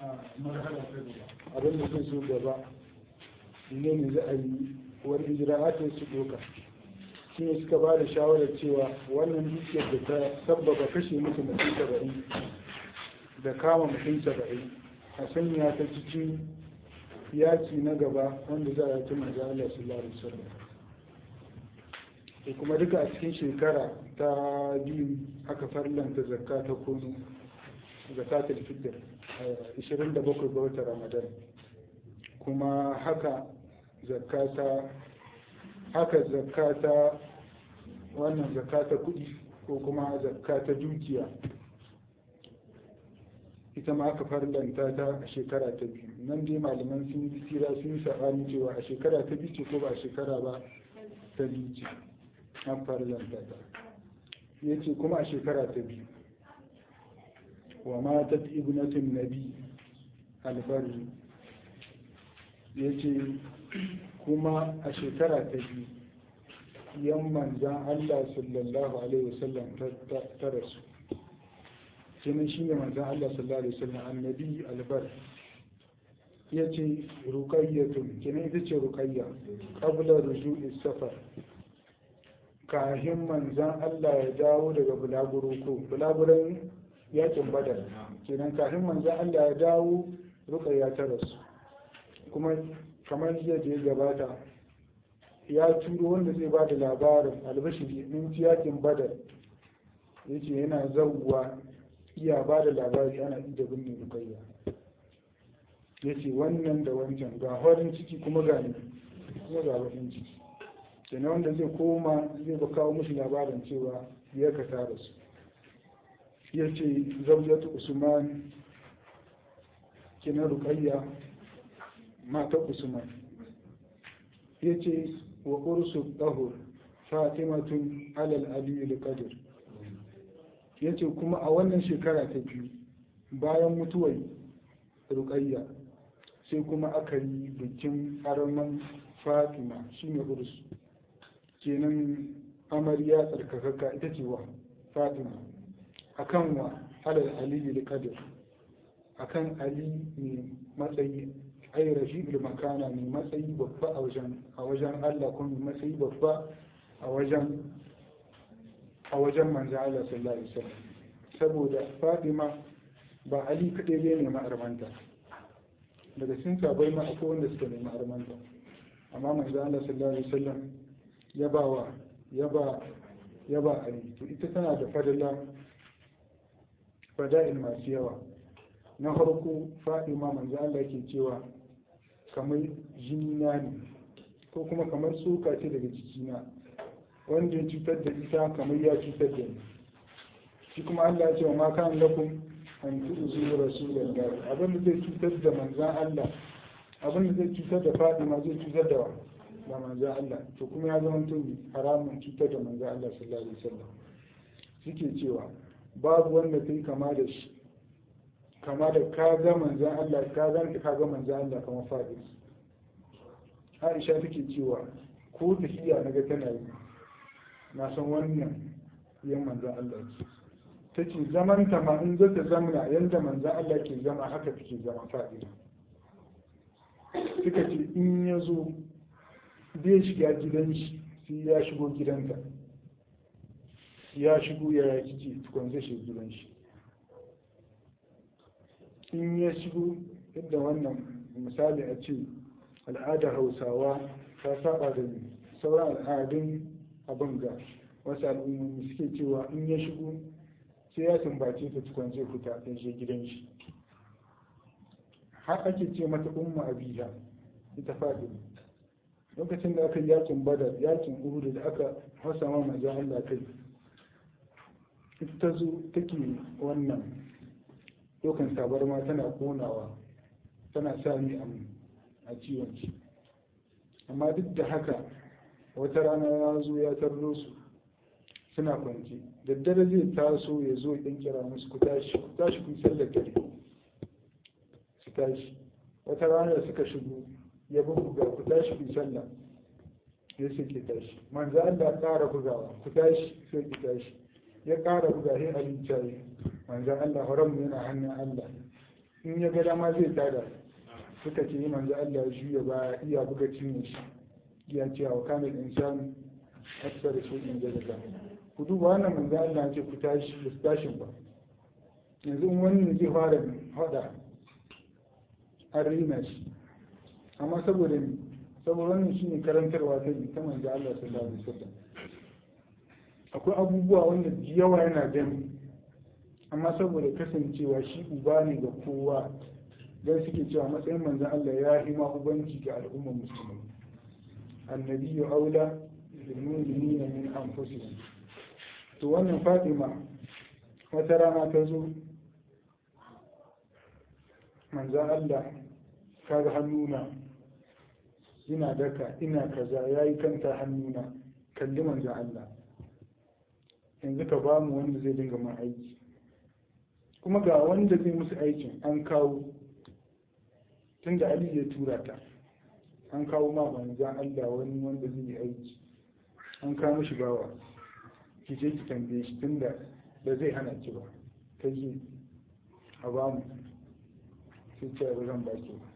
marhala ta gaba abin da zai so gaba ne ne za a yi wani ijra'atin su doka shi ne suka ba da shawarar cewa wannan dukiyar da ta sabbaba kashe musu mutum saba'in da kama mutum saba'in a sanya ta cikin yaki na gaba wanda za a yi tun manzo Allah sallallahu alaihi wasallam kuma duka a cikin shekara ta biyu aka farlanta zakka ta kudu zakatul fitr 27 ga watan ramadan kuma haka zakata haka zakata wannan zakata kudi ko kuma zakata dukiya ita ma aka farlanta ta a shekara ta biyu nan dai malaman sun yi tsira sun yi saɓani cewa a shekara ta biyu ce ko ba a shekara ba ta biyu ce an farlanta ta ya ce kuma a shekara ta biyu wa matat ibnatun nabi albarri ya ce kuma a shekara ta biyu yan manzan Allah sallallahu alaihi wasallam ta rasu kenan shine manzan Allah sallallahu alaihi wasallam annabi albar ya ce ruqayyatun kenan ita ce ruqayya qabla ruju'i safar kahin manzan Allah ya dawo daga bulaguro ko bulaguran yakin badar kenan kafin manzan Allah ya dawo rukayya ta rasu kuma kamar yadda ya gabata ya turo wanda zai ba da labarin albashiri min yakin badar ya ce yana zauwa iya ba da labari ana ida binne rukayya ya ce wannan da wancan ga horin ciki kuma ga ne kuma ga bakin ciki kenan wanda zai koma zai ba kawo musu labarin cewa ya ka ta rasu ya ce zaujatu usman kina rukayya mata usman ya ce wa ursu ɗahur fatimatun alal aliyu qadir ya ce kuma a wannan shekara ta biyu bayan mutuwar rukayya sai kuma aka yi bikin araman fatima shine ursu kenan amarya tsarkakakka ita ce wa fatima akan wa alal aliyu da kadir akan ali mai matsayi ai rashidul makana mai matsayi babba a wajen a wajen Allah kuma mai matsayi babba a wajen a wajen manzo Allah sallallahu alaihi wasallam saboda Fatima ba Ali kadai ne ne ma'armanta daga cikin sabai ma akwai wanda suka nemi armanta amma manzo Allah sallallahu alaihi wasallam ya ba wa ya ba ya ba Ali to ita tana da fadala fada'il masu yawa na farko fadima manzo Allah ke cewa kamar jini na ne ko kuma kamar tsoka ce daga jikina wanda ya cutar da ita kamar ya cutar da ni shi kuma Allah ya ce wa ma kan lakum an tu'zu rasulullah abin da zai cutar da manzan Allah abin da zai cutar da fadima zai cutar da da manzan Allah to kuma ya zama tun haramun cutar da manzan Allah sallallahu alaihi wasallam suke cewa babu wanda kai kama da shi kama da ka ga manzan Allah ka ganta ka ga manzan Allah kamar fadis Aisha take cewa ko tafiya na ga tana yi na san wannan yan manzan Allah ce ta ce zaman ta ma in zata zamana yadda manzan Allah ke zama haka take zama fadis suka ce in ya zo bai shiga gidan shi sai ya shigo gidanta ya shigo ya yaki ce tukun zai shiga gidan shi in ya shigo inda wannan misali a ce al'adar hausawa ta saba da sauran al'adun abin ga wasu al'ummomi suke cewa in ya shigo sai ya sumbace ta tukun zai fita ya je gidan shi har ake ce mata umma abiya ita fadi lokacin da aka yi yakin badar yakin uhudu da aka hausa ma manzon Allah kai ita ta zo take wannan dokan tabarma tana konawa tana sa ni a ciwon ci amma duk da haka wata rana ya zo ya tarro su suna kwanci daddare zai taso ya zo ya kira musu ku tashi ku tashi ku sallar dare su tashi wata rana da suka shigo ya buga ku tashi ku sallah ya suke tashi manzo Allah ƙara bugawa ku tashi sai ku tashi ya ƙara buga sai abin cayi manzo Allah horon mu yana hannun Allah in ya ga dama zai tada suka ce yi manzo Allah ya juya ba iya buga cinye shi ya ce wa kamil insani aksar da shi da daga ku duba wannan manzo Allah ya ce ku tashi ku tashin ba yanzu in wani zai fara hada an rina shi amma saboda ni saboda wannan shine karantarwa ta ta manzo Allah sallallahu alaihi wasallam akwai abubuwa wanda yawa yana gani amma saboda kasancewa shi uba ne ga kowa don suke cewa matsayin manzan Allah ya yi ma ubanci ga al'ummar musulmi annabi ya aula ilmuni ne min anfusihim to wannan fatima wata rana ta zo manzan Allah kaga hannuna ina daka ina kaza yayi kanta hannuna kalli manzan Allah yanzu ka ba mu wanda zai dinga man aiki kuma ga wanda zai musu aikin an kawo tunda Ali ya tura ta an kawo ma manzan Allah wani wanda zai yi aiki an kawo mishi bawa ki je ki tambaye shi tunda da zai hana ki ba ta je a ba mu sai ce ba zan baki ba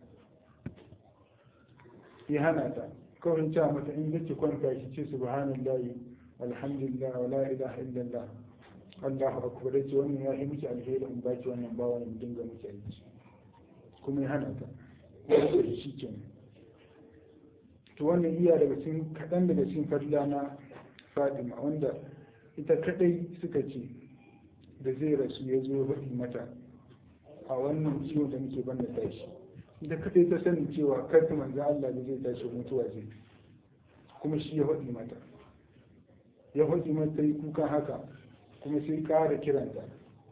ya hana ta kawai ta mata in yake kwanta ki ce subhanallahi alhamdulillah wa la ilaha illallah Allahu akbar yace wannan ya yi miki alheri in baki wannan bawa ne dinga miki aiki kuma ya hana ta ko shi kenan to wannan iya daga cikin kaɗan daga cikin fadla na Fatima wanda ita kadai suka ce da zai rasu ya zo faɗi mata a wannan ciwon da muke banda tashi ita kadai ta sani cewa karfi manzo Allah da zai tashi mutuwa zai kuma shi ya faɗi mata ya faɗi mata yi kukan haka kuma sai ƙara kiranta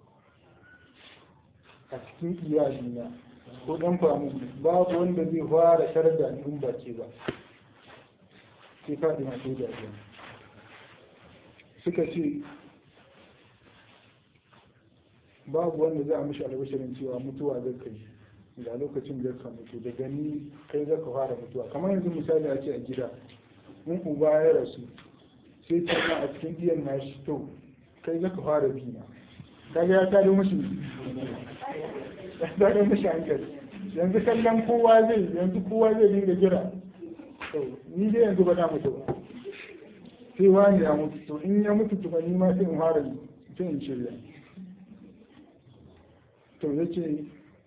a cikin iyalina ko ɗan famu babu wanda zai fara tarar da ni in ba ke ba sai faɗi ma sai da suka ce babu wanda za a mishi albashirin cewa mutuwa zai kai ga lokacin da ka mutu da gani kai za ka fara mutuwa kamar yanzu misali a ce a gida in uba ya rasu sai ce a cikin iyan nashi to kai za ka fara bina kaga ya tado mishi ya tado mishi hankali yanzu kallon kowa zai yanzu kowa zai dinga jira to ni dai yanzu ba na mutu ba sai wani ya mutu to in ya mutu to ni ma sai in fara sai in shirya to yace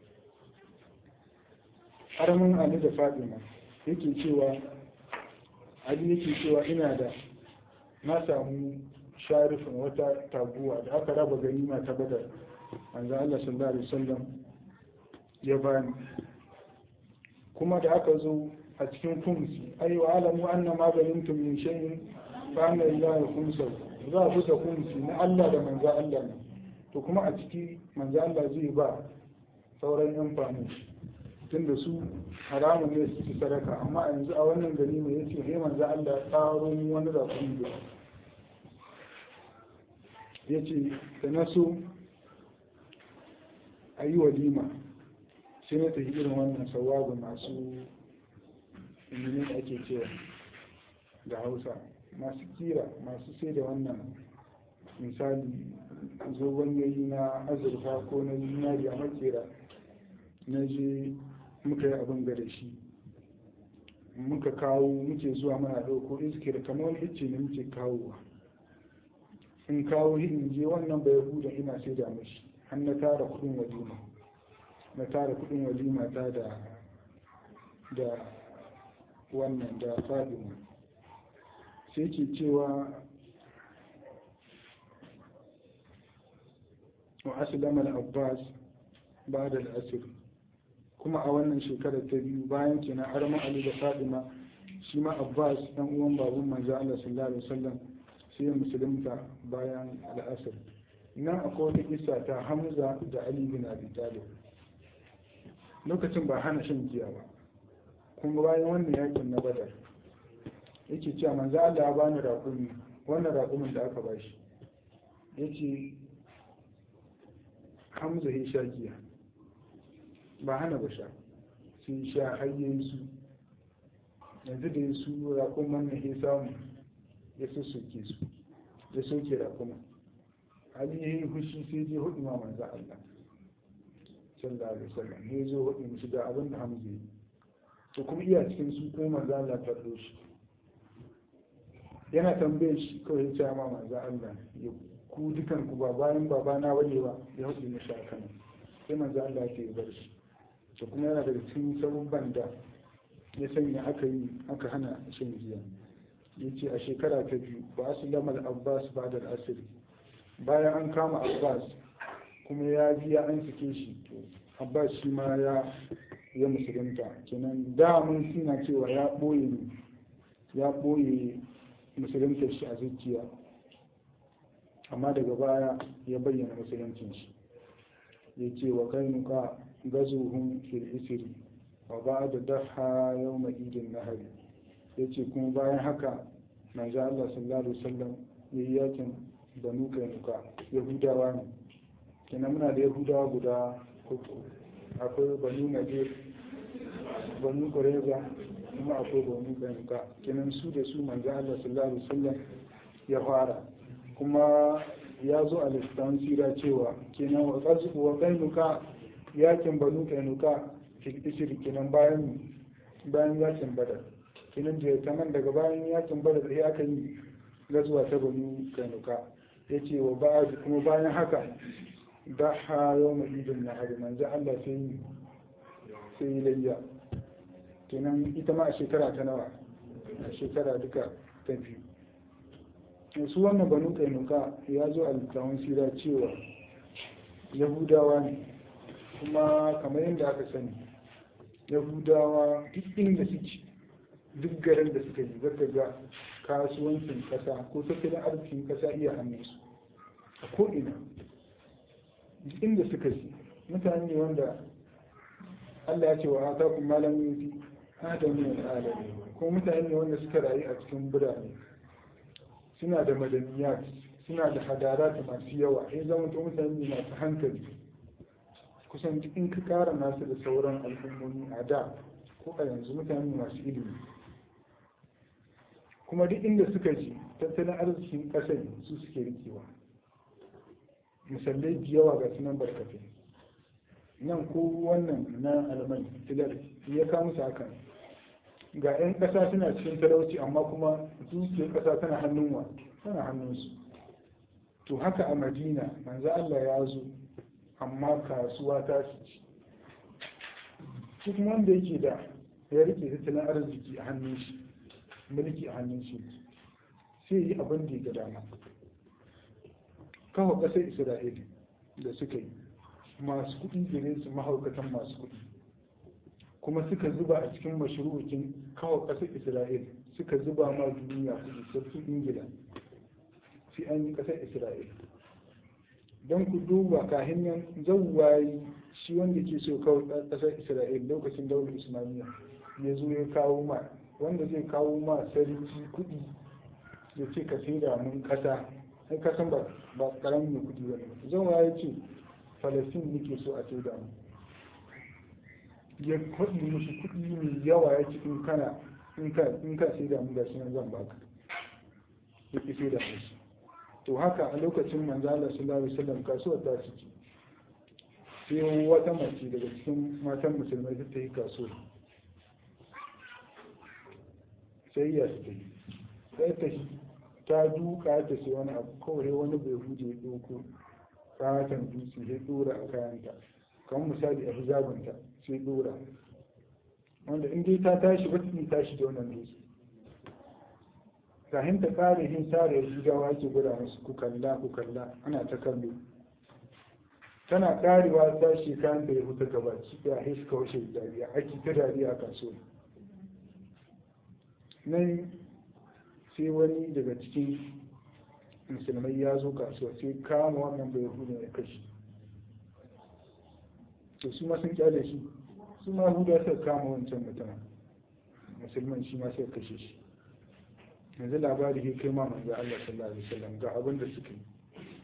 haramin Ali da Fatima yake cewa Ali yake cewa ina da na samu sharifin wata taguwa da aka raba ganima ta badar manzo Allah sallallahu alaihi wasallam ya bani kuma da aka zo a cikin kumsi ai wa alamu anna ma galimtum min shay'in fa anna lillahi khumsahu za a buga kumsi na Allah da manzo Allah ne to kuma a ciki manzo Allah zai ba sauran yan fami tunda su haramun ne su ci sadaka amma yanzu a wannan gari mai yace he manzo Allah ya tsaro mu wani da kuma yace da na so a yi walima sai na tafi irin wannan sawabu masu ilimin ake cewa da hausa masu kira masu sai da wannan misali zoben yayi na azurfa ko na zinari a makera na je muka yi abin da shi muka kawo muke zuwa mana ɗauko iskir kamar wani icce ne muke kawowa in kawo in je wannan bai huda ina sai da mashi har na tara kudin walima na tara kudin walima ta da da wannan da fadima sai ke cewa wa aslama al-abbas ba'da al-asr kuma a wannan shekarar ta biyu bayan kenan arma ali da fadima shi ma abbas dan uwan babun manzo Allah sallallahu alaihi wasallam sai ya musulunta bayan al-asr nan akwai wata kissa ta hamza da ali bin abi talib lokacin ba hana shan giya ba kuma bayan wannan yakin na badar yake cewa manzo Allah ya bani raƙumi wannan raƙumin da aka bashi yace hamza ya sha giya ba hana ba sha sun sha hayyen su yanzu da ya su raƙuman na ya samu ya sassoke su ya soke raƙuman ali ya yi fushi sai je hudu ma manzo Allah sallallahu alaihi wasallam ne zo hudu musu ga abin da hamza yi to kuma iya cikin su ko manzo Allah ta shi yana tambaye shi kawai ya ce ma manzo Allah ya ku dukan ku ba bayan babana bane ba ya hudu mishi akan sai manzo Allah ya bar shi to kuma yana daga cikin sabubban da ya sanya aka yi aka hana shan giya ya ce a shekara ta biyu ba a sulamar abbas ba da asiri bayan an kama abbas kuma ya biya an sike shi to abbas shi ma ya ya musulunta kenan da mun suna cewa ya ɓoye ne ya ɓoye musulunta shi a zuciya amma daga baya ya bayyana musuluncin shi ya ce wa kainuka gazuhun fil isri wa ba da daha yau idin nahari ya ce kuma bayan haka manzo Allah sallallahu alaihi wasallam ya yi yakin banu kainuka yahudawa ne kenan muna da yahudawa guda uku akwai banu nadir banu kureza kuma akwai banu kainuka kenan su da su manzo Allah sallallahu alaihi wasallam ya fara kuma ya zo a littafin sira cewa kenan wa qazu wa kainuka yakin banu kainuka fil kenan bayan bayan yakin badar kenan da ta nan daga bayan yakin badar sai aka yi gazuwa ta banu kainuka ya ce wa ba kuma bayan haka da ha yau mai idin na hari manzo Allah sai yi sai yi layya kenan ita ma a shekara ta nawa a shekara duka ta biyu su wannan banu kainuka ya zo a littafin sira cewa yahudawa ne kuma kamar yadda aka sani yahudawa duk inda suke duk garin da suka yi zaka ga kasuwancin kasa ko tattalin arzikin kasa iya hannunsu a ko'ina duk inda suka yi mutane ne wanda Allah ya ce wa ata kun malam yuti adam ne alami ko mutane ne wanda suka rayu a cikin birane suna da madaniyat suna da hadarat masu yawa ya zama to mutane ne masu hankali kusan duk in ka kara nasu da sauran al'ummomi a da ko a yanzu mutane masu ilimi kuma duk inda suka ji tattalin arzikin ƙasar su suke rikewa misalai da yawa ga sunan barkatai nan ko wannan na alman filar ya kawo musu hakan ga 'yan ƙasa suna cikin talauci amma kuma dukiyar ƙasa tana hannun wa tana hannunsu to haka a madina manzo Allah ya zo amma kasuwa ta su ci duk wanda yake da ya rike tattalin arziki a hannun shi mulki a hannun shi sai yi abin da ya ga dama kawo ƙasar isra'ila da suka yi masu kuɗi gare su mahaukatan masu kuɗi kuma suka zuba a cikin mashru'ukin kawo ƙasar isra'ila suka zuba ma duniya kuɗi sarkin ingila sai an yi ƙasar isra'ila don ku duba kahin nan zawwayi shi wanda ke so kawo ƙasar isra'ila lokacin daular islamiyya ya zo ya kawo ma wanda zai kawo ma sarki kuɗi ya ce ka sai da mun ƙasa ai kasan ba ba ƙaramin mai kuɗi ba ne zawwa ya ce falastin nake so a sai da mu ya kwaɗi mushi kuɗi mai yawa ya ce in kana in ka in ka sai da mu gashi nan zan baka ya ki sai da mushi to haka a lokacin manzala sallallahu alaihi wasallam kasuwar ta ciki sai wata mace daga cikin matan musulmai ta yi kasuwa sai ya su yi sai ta ta duka ta sai wani abu kawai wani bai huje ya ɗauko katon dutse ya ɗora a kayanta kamar misali a hijabinta sai ɗora wanda in dai ta tashi ba ta tashi da wannan dutse kahin ta kare hin sare rigawa ake gwada musu ku kalla ku kalla ana ta kallo tana karewa ta shi kayan da ya huta gaba ki ya hiska washe dariya ake ta dariya a kasuwa nan sai wani daga cikin musulmai ya zo kasuwa sai kama wannan bai hudu ya kashi to su ma sun kyale shi su ma huda suka kama wancan mutumin musulman shi ma sai kashe shi yanzu labari ya kai ma manzo Allah sallallahu alaihi wasallam ga abin da suka yi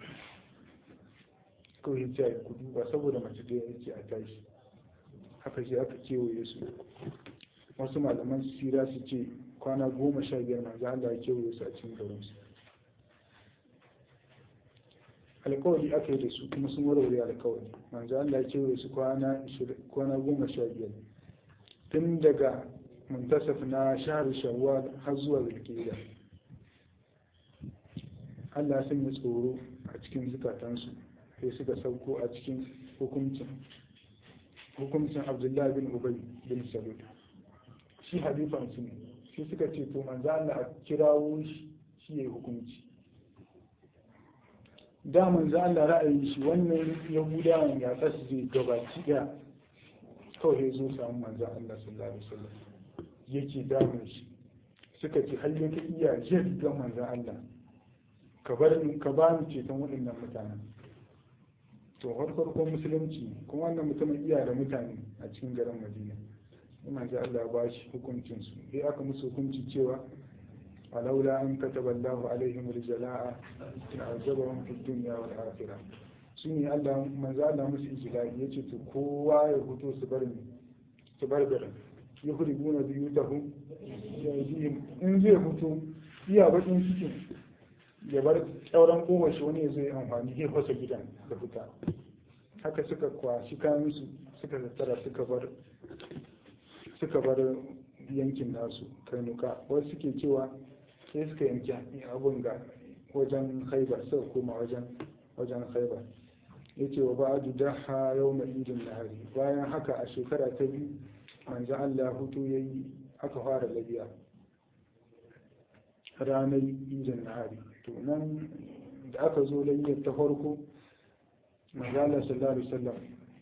kawai ya ce ku duba saboda mace da yake a tashi haka shi aka kewaye su wasu malaman sira su ce kwana goma sha biyar manzo Allah ya kewaye su a cikin garin su alkawari aka yi da su kuma sun warware alkawari manzo Allah ya ce su kwana kwana goma sha biyar tun daga muntasaf na shahar shawwal har zuwa zulkida Allah sun yi tsoro a cikin zukatansu sai suka sauko a cikin hukuncin hukuncin Abdullahi bin Ubay bin Salul shi halifan su ne sai suka ce to manzo Allah a kirawo shi shi yayi hukunci da manzo Allah ra'ayi shi wannan Yahudawan ya tsasu zai gabaci daya kawai ya zo samu manzo Allah sallallahu alaihi wasallam yake damun shi suka ce har yake iya yadda manzo Allah ka bar ka ba ni ceton waɗannan mutanen to har farkon musulunci kuma wannan mutumin iya da mutane a cikin garin Madina manzo Allah ya ba shi hukuncin su sai aka musu hukunci cewa ولولا أن كتب الله عليهم الجلاء لعذبهم في الدنيا والآخرة shine Allah manzo Allah musu ijlali yace to kowa ya fito su bar su bar garin yuhribuna biyutahum yaydihim in zai fito iya bakin cikin ya bar tsauran kofar shi wani ya zo ya amfani ya fasa gidan da fita haka suka kwashi kayan su suka tattara suka bar suka bar yankin nasu kainuka wasu suke cewa sai suka yanki abun ga wajen haibar suka koma wajen wajen haibar ya ce wa ba'adu daha yau mai idin nahari bayan haka a shekara ta biyu manzo Allah hutu ya yi aka fara labiya ranar idin nahari to nan da aka zo layyar ta farko manzo Allah sallallahu alaihi wasallam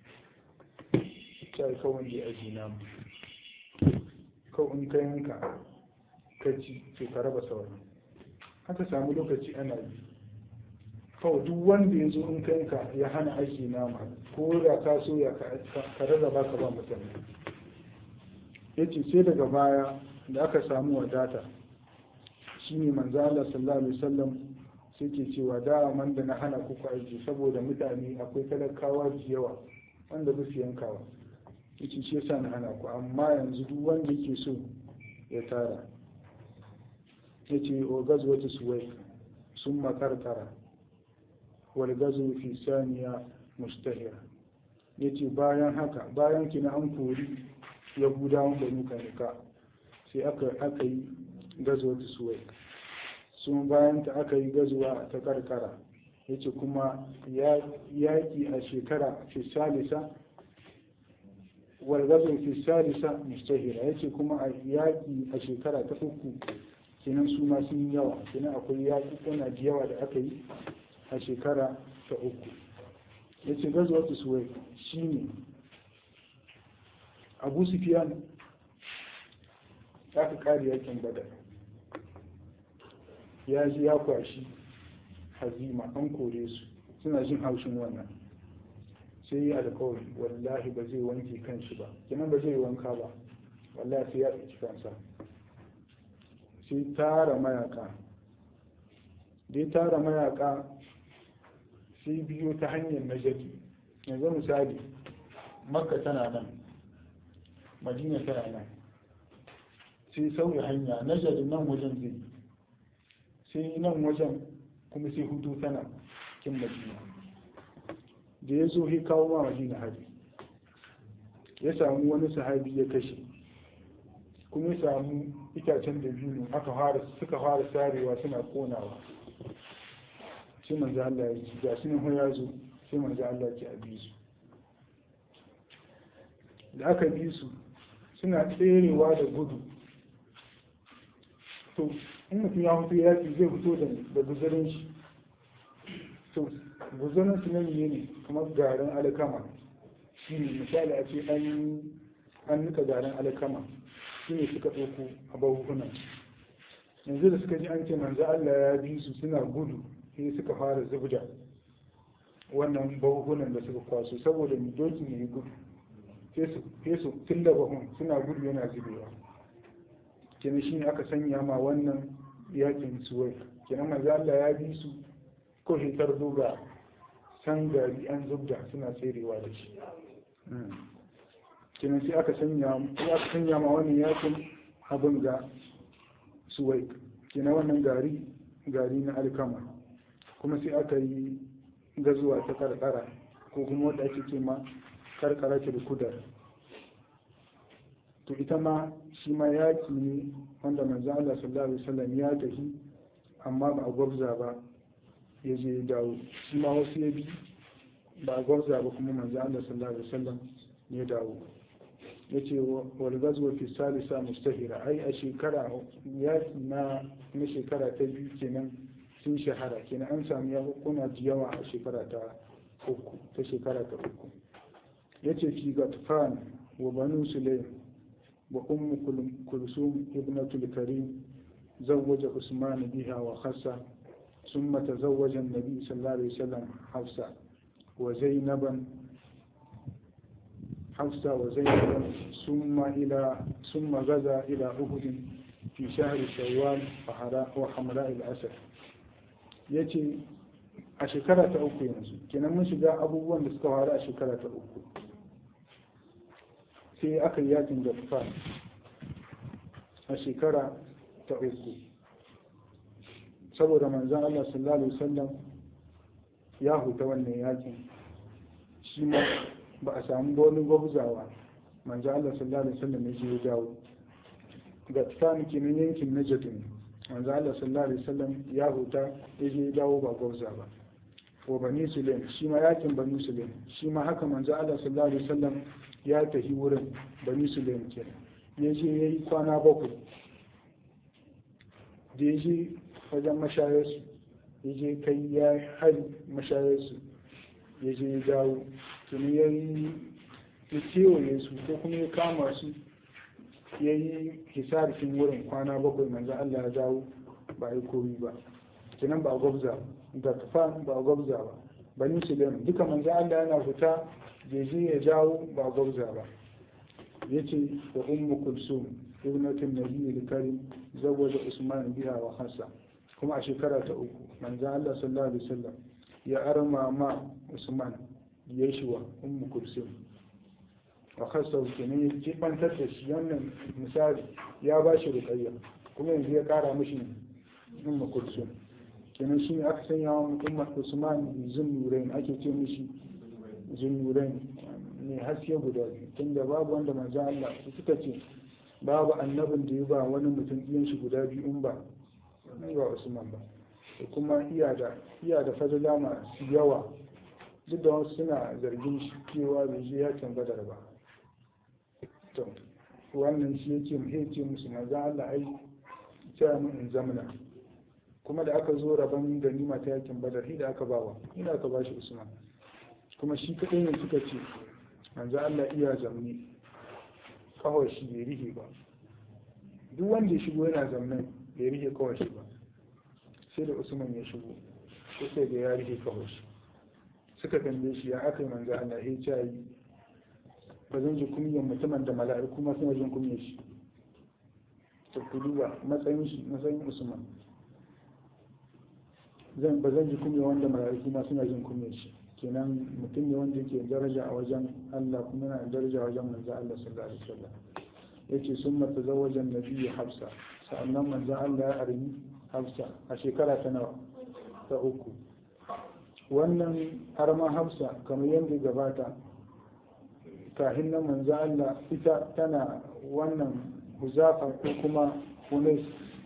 ta kawai da aji namu kawai in ka yanka ka ci to ka raba sauran haka samu lokaci ana yi kawai duk wanda ya zo in ka yanka ya hana aiki nama ko da ka so ya ka rarraba ka ba mutane ya ce sai daga baya da aka samu wadata shine manzo Allah sallallahu alaihi wasallam sai ke cewa da man da na hana kuku aiki saboda mutane akwai talakawa da yawa wanda ba su yankawa yace shi yasa na hana ku amma yanzu duk wanda yake so ya tara yace o gazwatu suwai sun makarkara wal gazu fi saniya mustahira yace bayan haka bayan kina an kori yahudawan banu kanika sai aka aka yi gazwatu suwai sun bayan ta aka yi gazuwa ta karkara yace kuma yaƙi a shekara fi salisa walgazin fi salisa mustahira yace kuma a yaƙi a shekara ta uku kenan su ma sun yawa kenan akwai yaƙi kuna da yawa da aka yi a shekara ta uku yace gazuwar suwai shine abu sufiyan aka kare yakin badar ya ji ya kwashi hazima an kore su suna jin haushin wannan sai yi alkawari wallahi ba zai wanke kanshi ba kenan ba zai wanka ba wallahi sai ya ɗauki kansa sai tara mayaka dai tara mayaka sai biyo ta hanyar najadi yanzu misali makka tana nan madina tana nan sai sauya hanya najadi nan wajen zai sai nan wajen kuma sai hudu tana kin madina da ya zo ya kawo ma madina hari ya samu wani sahabi ya kashe kuma ya samu itacen da biyu aka fara suka fara sarewa suna konawa sai manzo Allah ya ci ga shi nan ya zo sai manzo Allah ya ci a bi su da aka bi su suna tserewa da gudu to in mutum ya fito yaki zai fito da guzarin shi to guzarin su nan ne kamar garin alkama shi ne misali a ce an nika garin alkama shi ne suka ɗauko a bahunan yanzu da suka ji an ce manzo Allah ya bi su suna gudu sai suka fara zubda wannan bahunan da suka kwaso saboda mu doki ne gudu sai su tilla bahun suna gudu yana zubewa kenan shi ne aka sanya ma wannan yakin suwai kenan manzo Allah ya bi su ko hitar duga san gari an zubda suna tserewa da shi kenan sai aka sanya sai aka sanya ma wannan yakin abin ga suwai kenan wannan gari gari na alkama kuma sai aka yi gazuwa ta karkara ko kuma wadda ake ce ma karkara ta kudar to ita ma shi ma yaki ne wanda manzo Allah sallallahu alaihi wasallam ya tafi amma ba a gwabza ba ya je ya dawo shi ma wasu ya bi ba a gwabza ba kuma manzo Allah sallallahu alaihi wasallam ya dawo ya ce wal gazwa fi salisa mustahira ai a shekara yaki na na shekara ta biyu kenan sun shahara kenan an samu yakuna da yawa a shekara ta uku ta shekara ta uku ya ce fi gatfan wa banu sulaim wa ummu kulsum ibnatul karim زوج عثمان بها وخسة ثم تزوج النبي صلى الله عليه وسلم حفصة وزينبا حفصة وزينبا ثم إلى ثم غزا إلى أحد في شهر شوال وحمراء الأسد yace a shekara ta uku yanzu kenan mun shiga abubuwan da suka faru a shekara ta uku sai aka yi yakin da a shekara ta uku saboda manzan Allah sallallahu alaihi wasallam ya huta wannan yakin shi ma ba a samu wani gwabzawa manzan Allah sallallahu alaihi wasallam ya je ya dawo ga tsani kenan yankin Najd ne manzan Allah sallallahu alaihi wasallam ya huta ya je ya dawo ba gwabza ba wa bani sulaim shi ma yakin bani sulaim shi ma haka manzan Allah sallallahu alaihi wasallam ya tafi wurin bani sulaim kenan ya je ya yi kwana bakwai da ya je wajen mashayarsu ya je kai ya hari mashayarsu ya je ya dawo tuni ya yi ya kewaye su ko kuma ya kama su ya yi hisarfin wurin kwana bakwai manzo Allah ya dawo ba yi komi ba kenan ba a gwabza da tufan ba a gwabza ba bani sulaim duka manzo Allah yana fita ya je ya dawo ba a gwabza ba yace da ummu kulsum ibnatin nabiyyi karim zawwaja usman biha wa hassa kuma a shekara ta uku manzo Allah sallallahu alaihi wasallam ya arma ma usman ya shi wa ummu kulsum wa hassa kenan ya jibantar da shi wannan misali ya ba shi ruqayya kuma yanzu ya kara mishi ummu kulsum kenan shi ne aka sanya wa ummu usman zunnurain ake ce mishi zunnurain ne haske guda biyu tunda babu wanda manzo Allah suka ce babu annabin da ya ba wani mutum iyan shi guda biyu in ba ba Usman ba da kuma iya da iya da fadila masu yawa duk da wasu suna zargin shi cewa bai je yakin badar ba to wannan shi yake mu ce musu manzo Allah ai cewa mun in zamana kuma da aka zo rabon ganima ta yakin badar shi da aka bawa ina aka bashi Usman kuma shi kadai ne suka ce manzo Allah iya zamne kawai shi bai rihe ba duk wanda ya shigo yana zamnan bai rihe kawai shi ba sai da usman ya shigo sai sai da ya rihe kawai shi suka tambaye shi ya aka yi manzo Allah ya ce yi ba zan ji kunyan mutumin da mala'iku ma suna jin kunyar shi to ku duba matsayin shi matsayin usman zan ba zan ji kunya wanda mala'iku ma suna jin kunyar shi kenan mutum ne wanda yake daraja a wajen Allah kuma yana daraja a wajen manzo Allah sallallahu alaihi wasallam yace summa tazawwaja an-nabiy Hafsa sa'annan manzo Allah ya armi Hafsa a shekara ta nawa ta uku wannan arma Hafsa kamar yadda gabata kahin nan manzo Allah ita tana wannan huzafa ko kuma hunais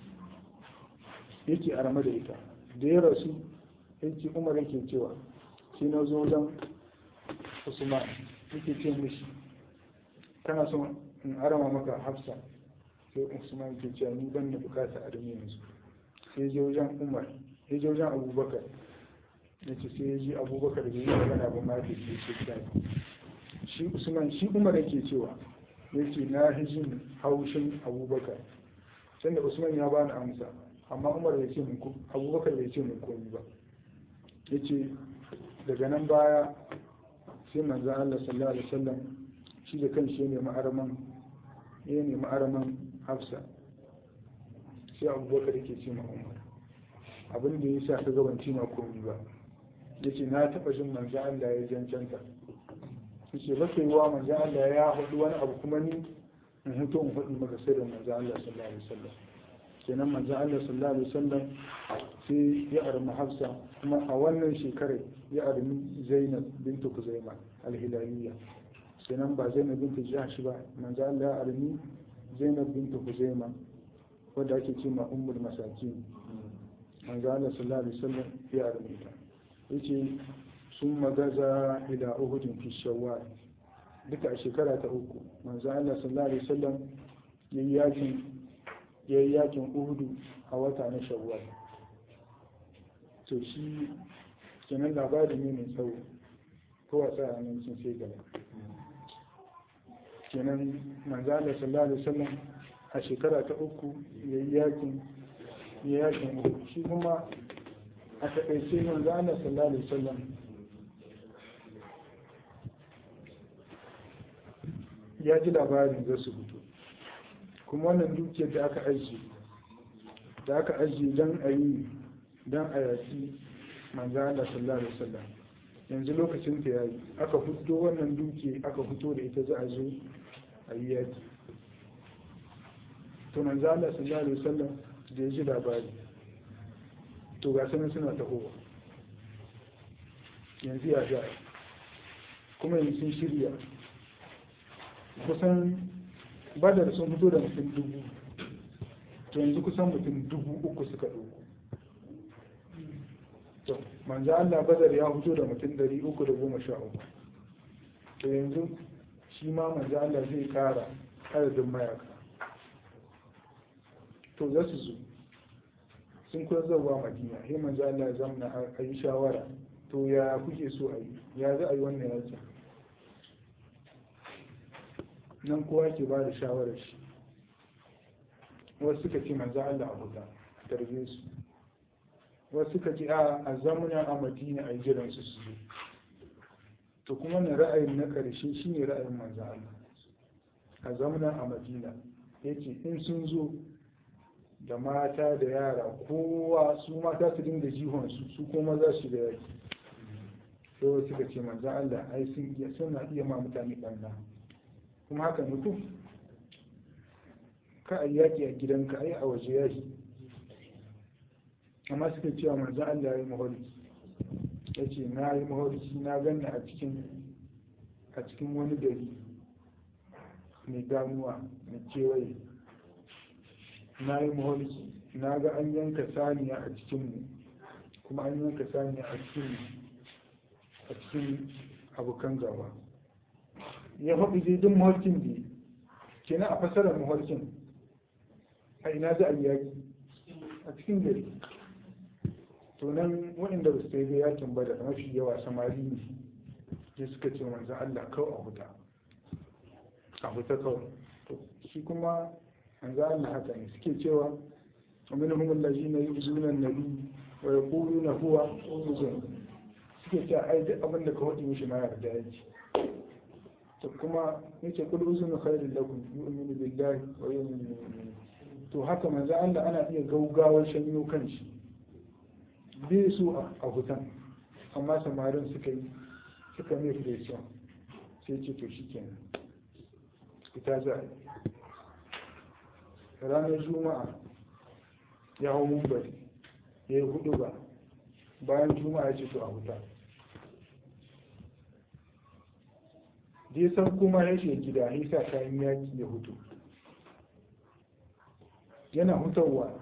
yake arma da ita da ya rasu yake umar yake cewa shi na zo wajen usman yake ce mishi kana son in arama maka hafsa sai usman yake cewa ni ban da bukata a duniya yanzu sai je wajen umar sai je wajen abubakar ya ce sai ya ji abubakar da yi magana ba ma ke ce ce shi usman shi umar yake cewa ya ce na hijin haushin abubakar can da usman ya bani amsa amma umar bai ce mun abubakar bai ce mun komi ba ya ce daga nan baya sai manzan Allah sallallahu alaihi wasallam shi da kan shi ne ma'araman ya ne ma'araman hafsa sai abubakar yake ce ma umar abin da ya sa ka gabanci ma komi ba ya ce na taɓa jin manzan Allah ya jancanta ya ce ba yi wa manzan Allah ya haɗu wani abu kuma ni in hutu in faɗi maka sirrin manzan Allah sallallahu alaihi wasallam kenan manzo Allah sallallahu alaihi wasallam sai ya armi Hafsa kuma a wannan shekarar ya armi Zainab bintu Kuzaima al-Hilaliyya kenan ba Zainab bintu Jahsh ba manzo Allah ya armi Zainab bintu Kuzaima wadda ake ce ma ummul masakin manzo Allah sallallahu alaihi wasallam ya armi ta yace sun magaza ila uhudin fi shawwal duka a shekara ta uku manzo Allah sallallahu alaihi wasallam yayi yakin yayi yakin uhudu a wata na shawwal to shi kenan labari ne mai tsawo ko wasa a nan sun sai gaba kenan manzo Allah sallallahu alaihi wasallam a shekara ta uku yayi yakin yayi yakin uhudu shi kuma a taƙaice manzo Allah sallallahu alaihi wasallam ya ji labarin za su fito kuma wannan dukiyar da aka ajiye da aka ajiye don a yi don a yaki manzo Allah sallallahu alaihi wasallam yanzu lokacin ta yayi aka fito wannan dukiya aka fito da ita za a zo a yi yaki to manzo Allah sallallahu alaihi wasallam da ya ji labari to ga sanin suna tahowa yanzu ya za kuma yanzu sun shirya kusan badar sun fito da mutum dubu to yanzu kusan mutum dubu uku suka ɗauko to manzo Allah badar ya fito da mutum ɗari uku da goma sha uku to yanzu shi ma manzo Allah zai ƙara adadin mayaka to za su zo sun kuwa zauwa madina sai manzo Allah ya zamna a yi shawara to ya kuke so a yi ya za a yi wannan yaki nan kowa ke ba da shawarar shi wasu suka ce manzo Allah a huta a tarbe su wasu suka ce a a zamuna a madina a yi jiran su su zo to kuma na ra'ayin na karshe shine ra'ayin manzo Allah a zamuna a madina yace in sun zo da mata da yara kowa su mata su dinga jihon su su kuma za su da yaki sai suka ce manzan Allah ai sun iya suna iya ma mutane ɓanna kuma haka mutum ka a yaki a gidanka ai a waje yaki amma suka cewa manzan Allah ya yi maholiki ya ce na yi maholiki na ganna a cikin a cikin wani gari mai ganuwa mai kewaye na yi maholiki na ga an yanka saniya a cikinmu kuma an yanka saniya a cikin a cikin abokan gaba ya faɗi dai duk maholkin da kenan a fasarar maholkin a ina za a yi yaƙi a cikin gari to nan waɗanda ba su yi yakin ba da mafi yawa samari ne sai suka ce manzan Allah kawai a huta a huta kawai to shi kuma manzan Allah haka ne suke cewa ومنهم الذين يؤذون النبي ويقولون هو أذن suke cewa ai duk abin da ka faɗi mishi ma yarda yake to kuma yace kul uzunu khairul lakum yu'minu billahi wa yu'minu mu'minin to haka manzo Allah ana iya gaugawar shanyo kanshi bai su a hutan amma samarin suka yi suka mai pression sai ce to shikenan ita za a ranar juma'a ya hau mumbari ya yi hudu ba bayan juma'a ya ce to a huta dai san kuma ya ce gida ya sa kayan yaki ya hutu yana hutawa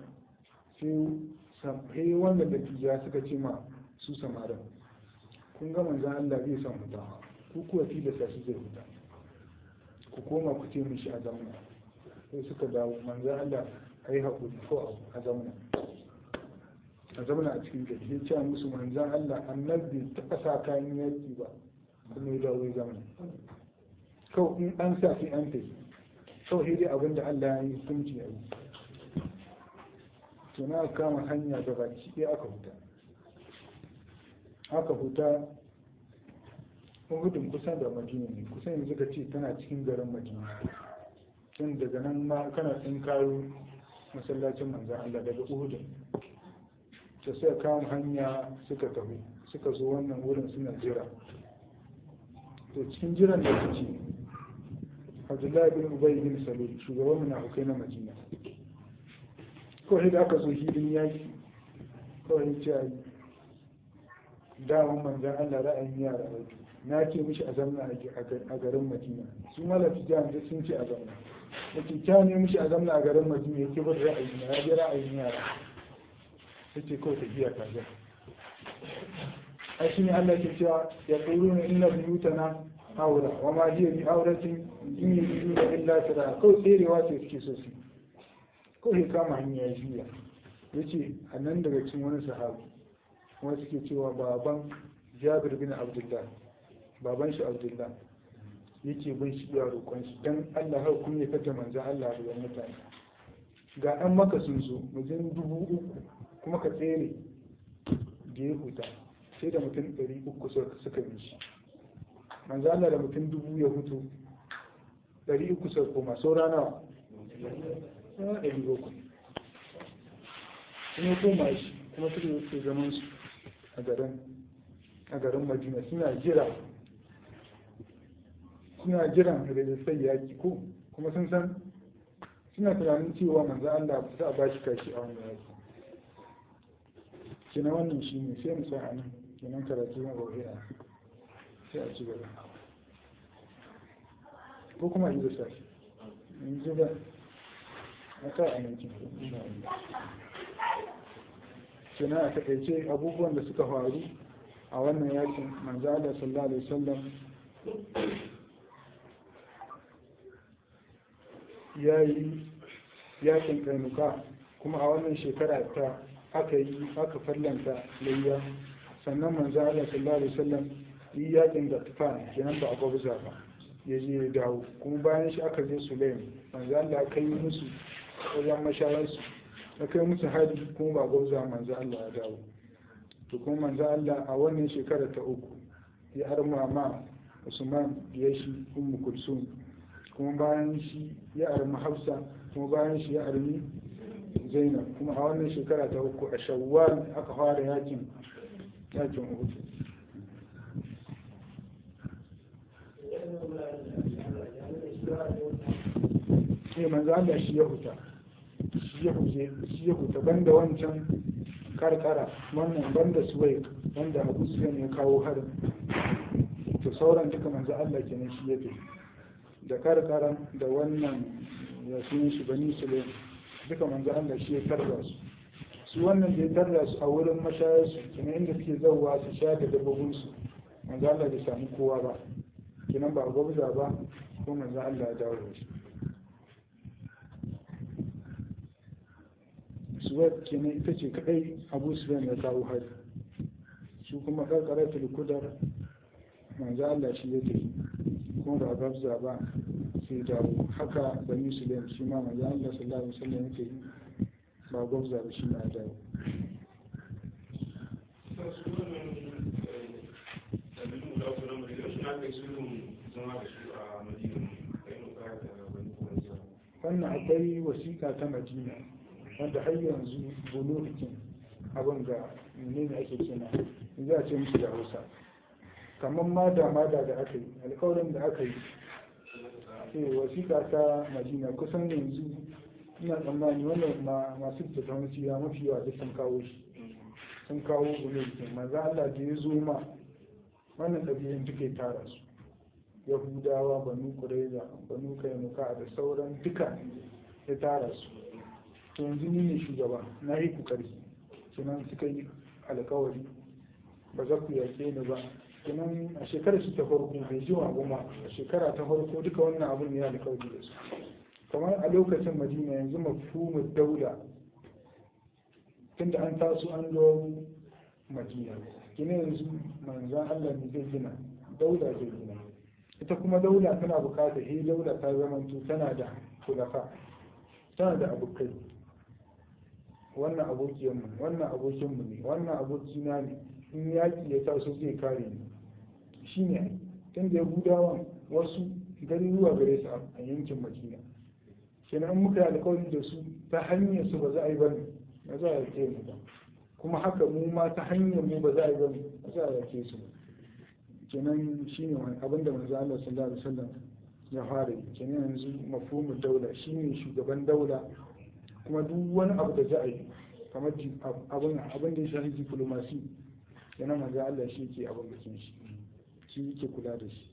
sai wanda da tija suka ce ma su samarin kun ga manzan Allah zai san huta ku kuwa tilasta shi zai huta ku koma ku ce mishi a zamana sai suka dawo manzan Allah a yi haƙuri ko a zamana a zamana a cikin gari ya ce musu manzan Allah annabi ta ƙasa kayan yaki ba kuma ya dawo ya zamana kawai in an sa sai an tafi kawai dai abin da Allah ya yi hukunci a yi to na kama hanya da baki ɗaya aka huta aka huta uhudun kusan da madina ne kusan yanzu ka ce tana cikin garin madina tun daga nan ma kana tsin kayo masallacin manzan Allah daga uhudun ta sai kama hanya suka tafi suka zo wannan wurin suna jira to cikin jiran da suke abdullahi bin ubay bin salul shugaban munafukai na madina kawai da aka zo hidin yaki kawai ce a yi daman manzan Allah ra'ayin yara rai na ce mishi a zamna a garin Madina su malafi jihar da sun ce a zamna da kyakkyawa ne mishi a zamna a garin Madina yake bar ra'ayin yara ya bi ra'ayin yara ya ce kawai tafiya ta zai a shi ne Allah ke cewa ya ƙuru ne inna buyutana aura wa ma hiya bi auratin in yi da illa tara kawai tserewa ce suke so su kawai kama hanya ya juya ya ce a nan daga cikin wani sahabi kuma suke cewa baban jabir bin abdullah baban shi abdullah yake bai shi ya roƙon shi dan Allah har kun ya fata manzan Allah da mutane ga an maka sun zo mutum dubu uku kuma ka tsere da ya huta sai da mutum ɗari uku suka bi shi manzan Allah da mutum dubu ya hutu ɗari uku suka koma saura nawa ɗari uku kuma koma shi kuma suka yi zaman su a garin a garin madina suna jira suna jiran rajistai yaki ko kuma sun san suna tunanin cewa manzo Allah za a bashi kashi a wannan yaki kina wannan shi ne sai mu sa a nan kenan karatu na rohiya sai a ci gaba ko kuma yi da sashi yanzu ba a sa a nan kenan a takaice abubuwan da suka faru a wannan yakin manzo Allah sallallahu alaihi wasallam ya yi yakin kainuka kuma a wannan shekara ta aka yi aka farlanta layya sannan manzo Allah sallallahu alaihi wasallam yi yakin da tufa kenan ba a gwabza ba ya je ya dawo kuma bayan shi aka je Sulaim manzo Allah kai musu wajen mashayarsu ya kai musu hadi kuma ba gwabza manzo Allah ya dawo to kuma manzo Allah a wannan shekara ta uku ya arma ma Usman ya shi Ummu Kulsum kuma bayan shi ya arma Hafsa kuma bayan shi ya armi Zainab kuma a wannan shekara ta uku a Shawwal aka fara yakin yakin Uhud ne manzo Allah shi ya huta shi ya huta banda wancan karkara wannan banda suwai wanda abu suyan ya kawo harin to sauran duka manzo Allah kenan shi ya fi da karkaran da wannan ya sunan shi bani sulaim duka manzo Allah shi ya tarda su su wannan da ya tarda su a wurin mashayarsu kenan inda suke zauwa su sha da dabbobinsu manzo Allah bai samu kowa ba kenan ba a gwabza ba ko manzo Allah ya dawo da shi suwad kenan ita ce kadai abu sufyan ya kawo hari su kuma karkaratul kudar manzo Allah shi ya tafi kuma ba gabza ba sai dawo haka bani sulaim shi ma manzo Allah sallallahu alaihi wasallam ya tafi ba gabza ba shi ma ya dawo wannan akwai wasiƙa ta madina wanda har yanzu bulukin abin ga menene ake kina za a ce musu da hausa kamar mada mada da aka yi alkawarin da aka yi sai wasiƙa ta madina kusan yanzu ina tsammani wannan masu tattaunin siya mafi yawa duk sun kawo shi sun kawo bulukin maza Allah da ya zo ma wannan ɗabi'un duka tara su yahudawa banu kureza banu kainuka da sauran duka ya tara su to yanzu ni ne shugaba na yi ku ƙarfi kenan suka yi alkawari ba za ku yaƙe ni ba kenan a shekarar su ta farko bai ji wa goma a shekara ta farko duka wannan abun ne alkawari da su kamar a lokacin madina yanzu mafhumu daula tunda an taso an zo madina kina yanzu manzan Allah ne zai gina daula zai gina ita kuma daula tana bukatar he daula ta zamanto tana da kulafa tana da abokai wannan abokiyanmu wannan abokinmu ne wannan abokina ne in yaƙi ya taso zai kare ni shi ne tun da yahudawan wasu garuruwa gare su a yankin madina kenan muka yi alkawari da su ta hanyar su ba za a yi bane ba za a yake mu ba kuma haka mu ma ta hanyar mu ba za a yi bane ba za a yake su ba kenan shi ne wani abin da manzo Allah sallallahu alaihi wasallam ya fara yi kenan yanzu mafhumul daula shine shugaban daula kuma duk wani abu da za a yi kamar abin abin da ya shafi diplomasi yana manzo Allah shi yake abin bikin shi shi yake kula da shi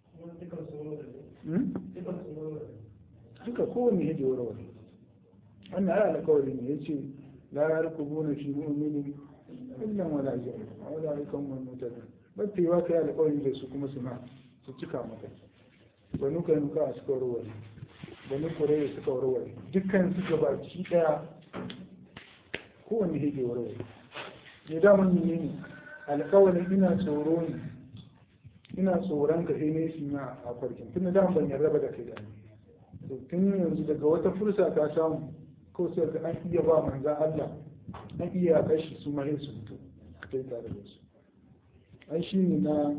duka kowanne yake warware wannan ai alƙawari ne yace la yarkubuna fi mu'minin illa wala jahil wala yakum mu'minin battewa kai alƙawari da su kuma su ma su cika maka banu kai nuka a suka warware banu kurai suka warware dukkan su gabaki daya kowanne yake warware ne daman ne ne alƙawarin ina tsoro ne ina tsoron ka sai ne shi ma a farkin tun da ban yarda ba da kai da to tun yanzu daga wata fursa ka samu ko sai ka an iya ba manza Allah an iya kashi su ma su fito kai tare da su an shi ne na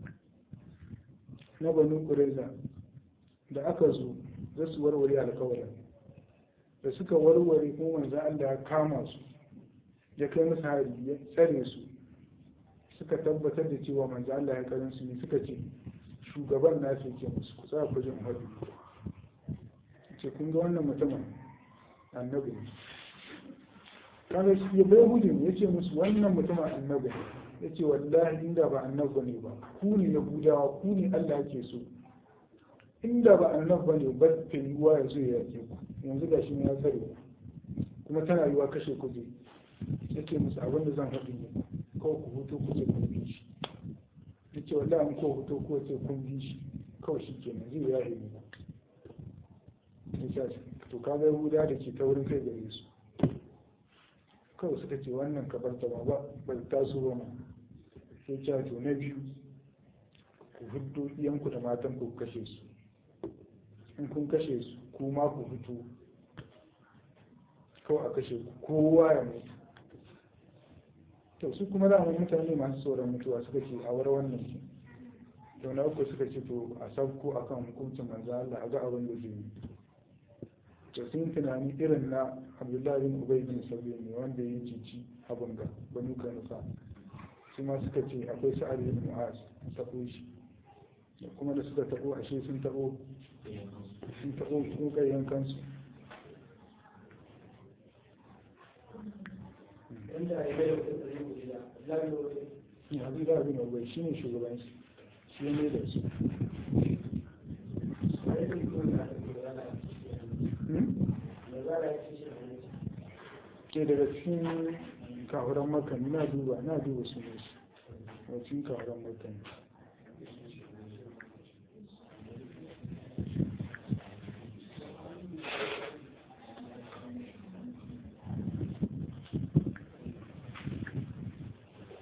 na banu kureza da aka zo za su warware alƙawarin da suka warware kuma manza Allah ya kama su ya kai musu hari ya tsare su suka tabbatar da cewa manzo Allah ya karin su ne suka ce shugaban nasu yake musu ku tsaya ku jin hadu ce kun ga wannan mutumin annabi ne kaga shi ya bai hudun ya ce musu wannan mutumin annabi ne ya ce wallahi inda ba annabi ne ba ku ne na budawa ku ne Allah yake so inda ba annabi ne ba ta yiwuwa ya zo ya yake ku yanzu ga shi ne ya tsare ku kuma tana yiwuwa kashe ku zai ya ce musu abin da zan haɗu ne kawai ku hutu ku ce kun bi shi ya ce wallahi an ko hutu ko ce kun bi shi kawai shi ke nan zai ya yi ne to ka ga yahuda da ke taurin kai gare su kawai suka ce wannan ka bar ta ba bai taso ba ma sai ce to na biyu ku hudu iyanku da matan ku kashe su in kun kashe su kuma ku fito kawai a kashe ku kowa ya mutu to su kuma da mutane masu tsoron mutuwa suka ce a war wannan ke to na uku suka ce to a sabko akan hukuncin manzo Allah a ga abin da zai yi to sun tunani irin na Abdullahi bin Ubay bin Sabi ne wanda ya cici abin ga banu kanuka su ma suka ce akwai sa'ad bin Mu'az tabo shi kuma da suka tabo ashe sun tabo sun tabo kokayen kansu yanzu da abin abai shi ne shugaban shi shi ne da su ke daga cikin kahuran makani na duba na duba su ne su daga cikin kahuran makani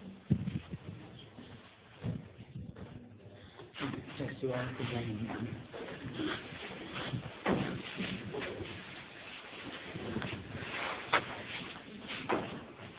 Thank you.